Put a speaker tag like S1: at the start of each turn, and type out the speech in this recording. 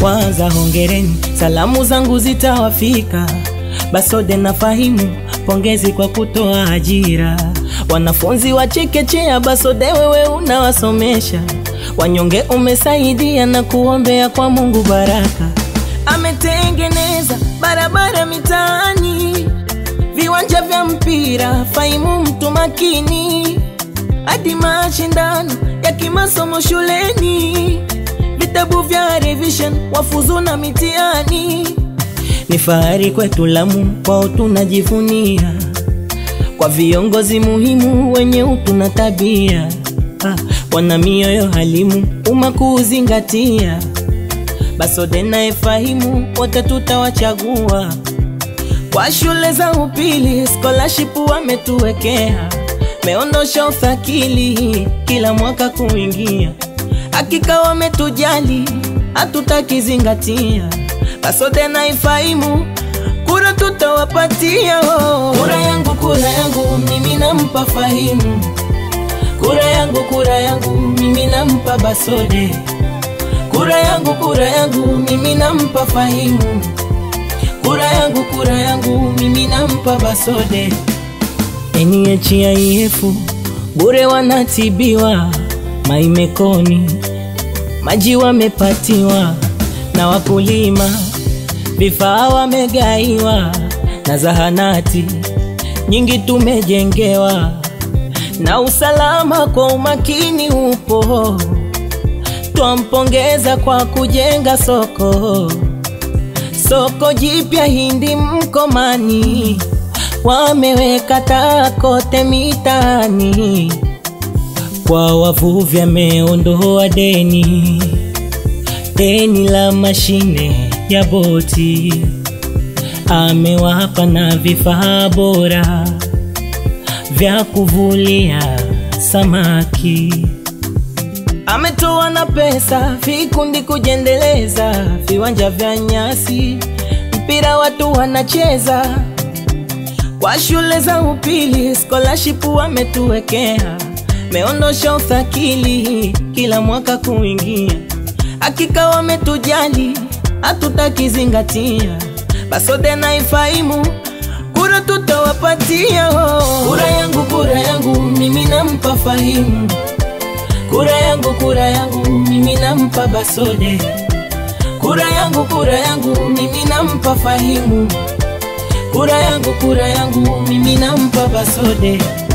S1: Kwanza hongereni, salamu zangu zitawafika. Basode na Fahimu, pongezi kwa kutoa ajira. Wanafunzi wa chekechea, Basode wewe unawasomesha. Wanyonge umesaidia na kuombea kwa Mungu baraka. Ametengeneza barabara mitaani, viwanja vya mpira. Fahimu mtu makini, hadi mashindano ya kimasomo shuleni, vitabu vya revision, wafuzu na mitihani. Ni fahari kwetu Lamu, kwao tunajivunia, kwa viongozi muhimu wenye utu na tabia, ah, wana mioyo halimu, umma kuzingatia. Basode na Efahimu wote tutawachagua kwa shule za upili, scholarship wametuwekea, meondosha ufakili kila mwaka kuingia. Hakika wametujali, hatutakizingatia. Basode na Efahimu kura tutawapatia. Oh. Kura yangu, kura yangu mimi nampa Fahimu, kura yangu, kura yangu mimi nampa Basode, kura yangu, kura yangu mimi nampa Fahimu, kura yangu, kura yangu mimi nampa Basode. NHIF bure wanatibiwa, maimekoni maji wamepatiwa, na wakulima vifaa wamegaiwa, na zahanati nyingi tumejengewa, na usalama kwa umakini upo. Twampongeza kwa kujenga soko, soko jipya Hindi Mkomani, wameweka taa kote mitaani. Kwa wavuvi ameondoa deni, deni la mashine ya boti, amewapa na vifaa bora vya kuvulia samaki. Ametoa na pesa vikundi kujendeleza, viwanja vya nyasi, mpira watu wanacheza. Kwa shule za upili scholarship wametuwekea, meondosha ufakili kila mwaka kuingia. Hakika wametujali, hatutakizingatia. Basode na Efahimu kura tutawapatia. Oh. Kura yangu, kura yangu mimi nampa Fahimu, kura yangu, kura yangu mimi nampa Basode, kura yangu, kura yangu mimi nampa Fahimu, kura yangu, kura yangu mimi nampa Basode.